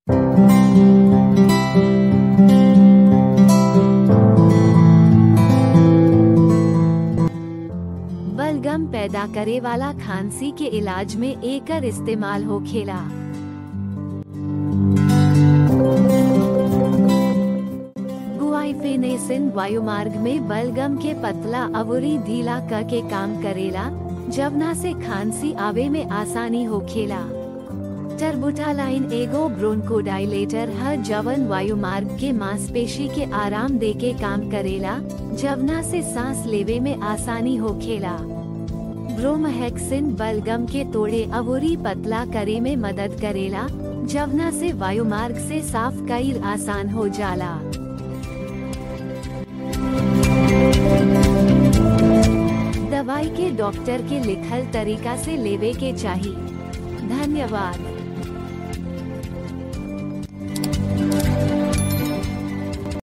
बलगम पैदा करे वाला खांसी के इलाज में एकर इस्तेमाल होखेला गुआइफेनेसिन वायुमार्ग में बलगम के पतला अवुरी ढीला क के काम करेला जवना से खांसी आवे में आसानी होखेला टर्बुटालाइन एगो ब्रोंकोडाइलेटर है जवन वायुमार्ग के मांसपेशी के आराम दे के काम करेला जवना से सांस लेवे में आसानी होखेला ब्रोमहेक्सिन बलगम के तोड़े अवुरी पतला करे में मदद करेला जवना से वायुमार्ग से साफ कईल आसान हो जाला दवाई के डॉक्टर के लिखल तरीका से लेवे के चाहिए धन्यवाद